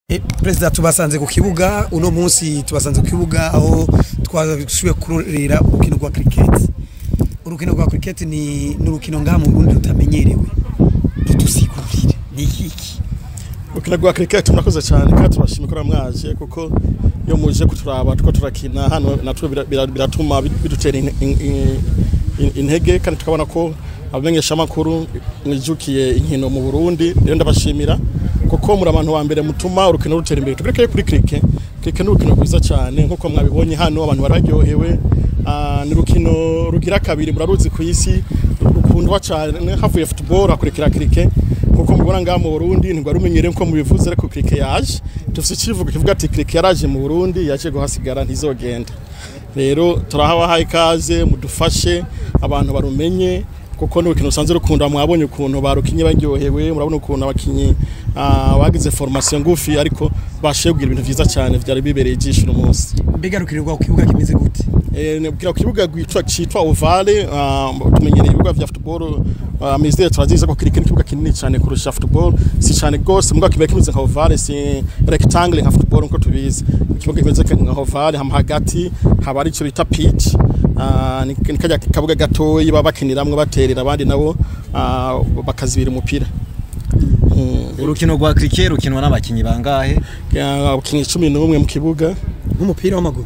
perezida tubasanze ku kibuga uno munsi tubasanze ku kibuga aho twasubiye kurorera urukino rwa kiriketi urukino rwa kiriketi ni urukino ngaha mu burundi rutamenyerewe dutusikurire ni iki urukino rwa kiriketi murakoze cyane kandi turashima ko mwaje kuko iyo muje kuturaba tuko turakina hano natwe biratuma bidutera intege kandi tukabona ko abamenyesha amakuru mwijukiye inkino mu Burundi rero ndabashimira kuko muri abantu ba mbere mutuma urukino rutera imbere tugereke kuri kirike kirike ni urukino rwiza cyane nk'uko mwabibonye hano abantu bararyohewe ni urukino rugira kabiri muraruzi ku isi rukundwa cyane havuye football hakurikira kirike kuko mubona ngaha mu Burundi ntabwo rumenyereye nko mubivuze ariko kirike yaje dufite ikivugo kivuga ati kirike yaraje mu Burundi yaje guhasigara ntizogenda rero turahabahaye ikaze mudufashe abantu barumenye kuko ni urukino rusanzwe rukunda mwabonye ukuntu barukinye baryohewe murabona ukuntu abakinyi bagize formation ngufi ariko bashoboye kugira ibintu vyiza cyane vyari bibereye ijisho uno munsi mbega rukirirwa ku kibuga kimeze gute kugira ku kibuga gwitwa citwa ovale tumenyereye ibibuga vya football amizero turaziza ko kirike n'ikibuga kinini cyane kurusha football si cyane gose mugabo kibaye kimeze nka ovale si rectangle nka football nko tubizi ikibuga kimeze nka ovale hama hagati haba ari ico bita pitch ni kajya kabuga gatoyi baba bakiniramwe baterera abandi nabo bakazibira umupira urukino rwa kirike rukinwa n'abakinyi bangahe abakinyi cumi n'umwe mu kibuga nk'umupira w'amaguru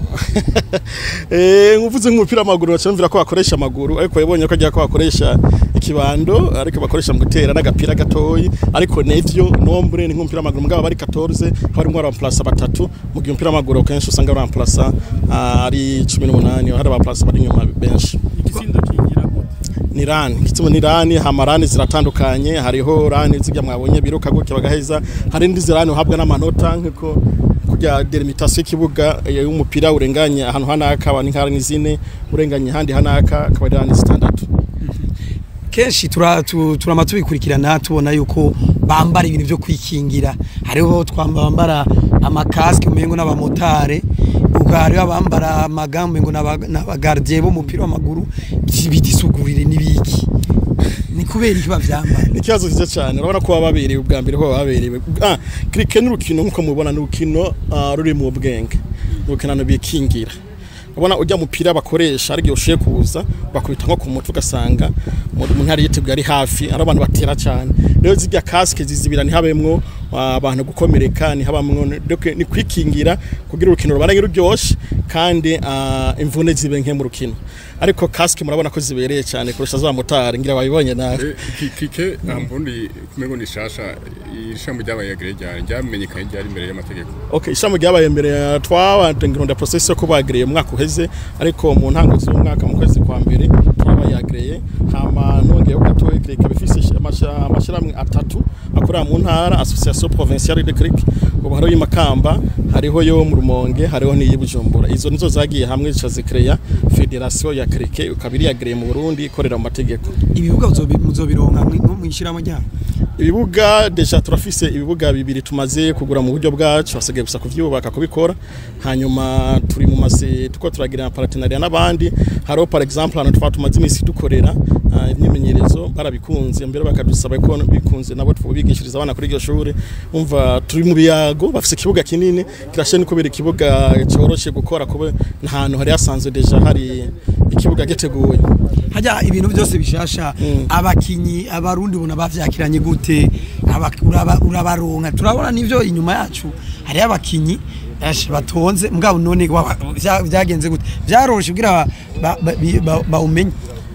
eh nguvuze nk'umupira w'amaguru bacumvira ko bakoresha amaguru ariko yabonye ko agiye ko bakoresha ikibando ariko bakoresha mu gutera n'agapira gatoyi ariko nevyo nombre ni nk'umupira w'amaguru mugabo bari 14 hari umwe remplace batatu mu gihe umupira w'amaguru kenshi usanga remplace ari 18 hari remplace bari nyuma benshi igitsindo kingira ni rani kitimo ni rani hamarani ziratandukanye hariho rani zijya mwabonye biruka gutya bagaheza hari indi zirani uhabwa n'amanota nk'uko kujya delimitation y'ikibuga y'umupira urenganye ahantu hanaka abantu nk'ari zine urenganye handi hanaka akaba ari rani zitandatu kenshi turama tubikurikirana tubona yuko bambara ibintu byo kwikingira hariho twambara amakasike umengo n'abamotare hariho abambara amagambo ngo n'abagardiye b'umupira w'amaguru bidisugurire n'ibiki ni kubera iki bavyambara ni ikibazo cyiza cyane urabona ko bababereye ubwa mbere ko bababereye ah kirike n'urukino nk'uko mubona ni urukino ruri mu bwenge ni urukino bikingira ubona ujya mupira bakoresha ari ushiye kuza bakubita nko ku mutwe ugasanga umuntu yari yiteguye ari hafi ari abantu batera cyane rero zijya kasike zizibira ntihabemwo abantu gukomereka ntihabamwo ni kwikingira kugira urukino rubarenge ruryoshe kandi imvune zibe nke mu rukino ariko kasike murabona ko zibereye cyane kurusha za motari ngira babibonye nawe kike ambundi kumego ni shasha ishamba ryabaye ryari ryamenyekanye ryari imbere y'amategeko okay ishamba ryabaye imbere twabanje ngironda process yo kubagreye umwaka uheze ariko mu ntango z'umwaka mu kwezi kwa mbere twabayagreye hama nongeye gatoye kireka bifise amashiramwe atatu akorera mu ntara association provinciale de cric ubu hariho y'Imakamba hariho yo mu Rumonge hariho n'iyi Bujumbura izo nizo zagiye hamwe zica zikreya federation ya cric ukabiri yagreye mu Burundi ikorera mu mategeko ibibuga muzobironka mu ishiramo ryabo ibibuga deja turafise ibibuga bibiri tumaze kugura mu buryo bwacu hasigaye gusa kuvyubaka kubikora hanyuma turi mu mase tuko turagira partenariat n'abandi hariho par exemple hano twa tumaze imisi dukorera imyimenyerezo barabikunze mbere bakadusaba ko bikunze nabo twubigishiriza abana kuri iryo shuri umva turi mu biyago bafise ikibuga kinini kirashe ni kubera ikibuga cyoroshe gukora kuba ahantu hari hasanzwe deja hari ikibuga giteguye hajya ibintu byose bishasha abakinyi abarundi bona bavyakiranye gute urabaronka turabona nivyo inyuma yacu hari abakinyi batonze mugabo none byagenze gute byaroroshe kugira bawumenye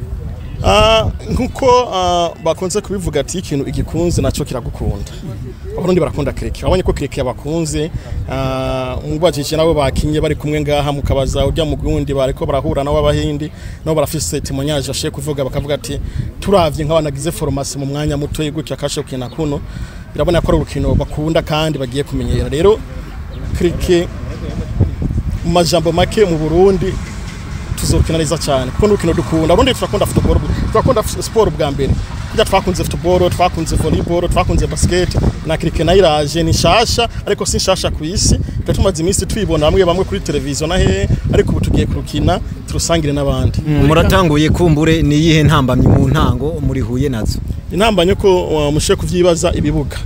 nkuko bakunze kubivuga ati ikintu igikunze nacyo kiragukunda abarundi barakunda kireke wabonye ko kireke yabakunze mubajije nabo bakinye bari kumwe ngaha mukabaza ujya mu gundi bariko barahura nabo abahindi nabo barafise témoignage ashiye kuvuga bakavuga ati turavye nk'abanagize formation mu mwanya muto gutya kashe kukina kuno birabona ko ari urukino bakunda kandi bagiye kumenyera rero kireke mu majambo make mu Burundi tuzokina neza cyane kuko n'urukino dukunda urundi turakunda football turakunda sport bwa mbere kujya twakunze football twakunze volleyball twakunze basket na cricket nayo iraje ni shasha ariko si shasha ku isi tumaze iminsi twibona bamwe bamwe kuri televiziyo na he ariko ubu tugiye kurukina turusangire n'abandi muratanguye kumbure ni iyihe ntambamyi mu ntango muri huye nazo intambamyi ko mushe kuvyibaza ibibuga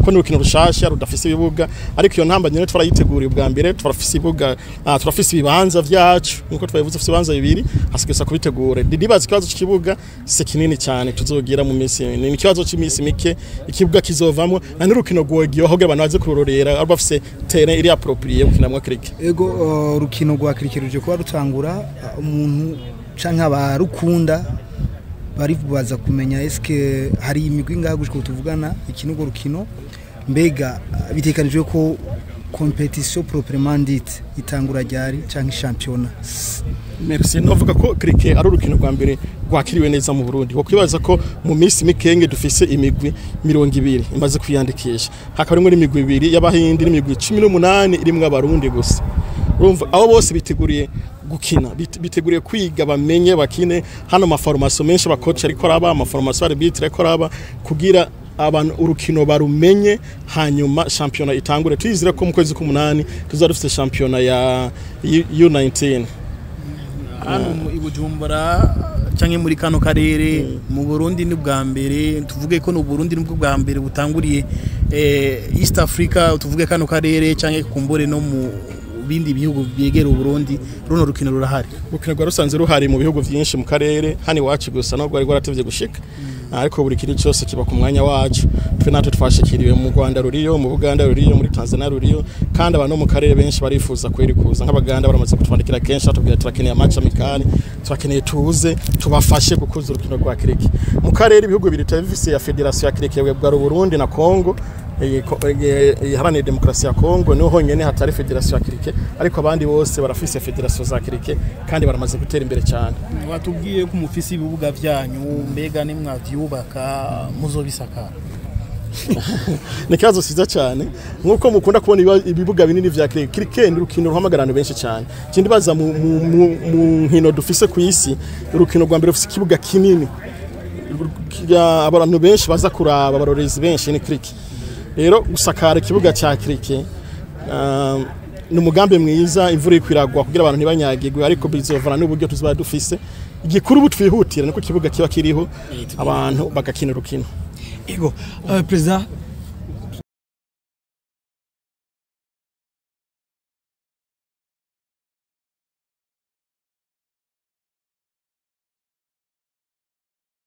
ko ni urukino rushasha rudafise ibibuga ariko iyo ntamba nyene twarayiteguriye ubwa mbere turafise ibibuga ah, turafise ibibanza vyacu nkuko twabivuze dufise ibibanza bibiri hasigaye kubitegura ndibaza ikibazo cy'ikibuga si kinini cyane tuzogira mu minsi ni ikibazo cy'iminsi mike ikibuga kizovamwo na n'urukino rwogiyeho kugira abantu baze kurorera aba bafise terrain iri approprié gukinamwo cricket ego uh, urukino rwa kirikeri ruje kuba rutangura uh, umuntu canke abarukunda baribaza kumenya eske hari imigwi ngaha gushika ubu tuvugana iki n'urwo rukino mbega uh, bitekanijwe ko competition proprement dite itangura ryari canke championnat Merci novuga ko cricket ari urukino rwa mbere rwakiriwe neza mu Burundi wakwibaza ko mu minsi mikenge dufise imigwi mirongo ibiri imaze kwiyandikisha hakaba rimwe n'imigwi ibiri y'abahindi n'imigwi 18 irimwo abarundi gusa urumva abo bose biteguriye gukina bit- biteguriye kwiga bamenye bakine hano amaformation menshi abakoci ariko araba amaformation arbitre ariko araba kugira abantu urukino barumenye hanyuma championa itangure tuyizire ko mu kwezi k'umunani tuzaba dufite championa ya U- U19 hano mu- i Bujumbura canke muri kano karere mu Burundi ni bwa mbere tuvuge ko no Burundi nibwo bwa mbere butanguriye eh, East Africa tuvuge kano karere canke kumbure no mu bindi bihugu byegera Burundi runo rukino rurahari urukino rwa rusanze ruhari mu bihugu byinshi mu karere hano iwacu gusa nubwo rwari rwaratevye gushika ariko buri kintu cyose kiba ku mwanya wacu twe natwe twashikiriwe mu Rwanda ruriyo mu Buganda ruriyo muri Tanzania ruriyo kandi abantu bo mu karere benshi barifuza kweri kuza nk'abaganda baramaze kutwandikira kenshi batubwira turakeneye match amicale turakeneye tuze tubafashe gukuza urukino rwa kiriki mu karere ibihugu bibiri bifise ya federation ya kiriki bwa Burundi na Congo eh, ko- eh, iharanira demokarasi ya Kongo niho honyene hatari federation ya kirike ariko abandi bose barafise federation za kirike kandi baramaze gutera imbere cyane watubwiye ko mufise ibibuga vyanyu mbega nimwavyubaka muzobisakara ni ikibazo cyiza cyane nk'uko mukunda kubona ibiba- ibibuga binini vya kirike kirike ni urukino ruhamagara abantu benshi cyane ikindi baza mu, mu, mu, mu nkino dufise ku isi urukino rwa mbere rufise ikibuga kinini Ru- abantu benshi baza kuraba abarorezi benshi ni kirike rero gusakara ikibuga cya kirike um, ni umugambi mwiza imvura iri kwiragwa kugira abantu ntibanyagirwe ariko bizovana n'uburyo tuzaba dufise igikuru ubu twihutira niko ikibuga kiba kiriho abantu bagakina urukino ego uh, perezida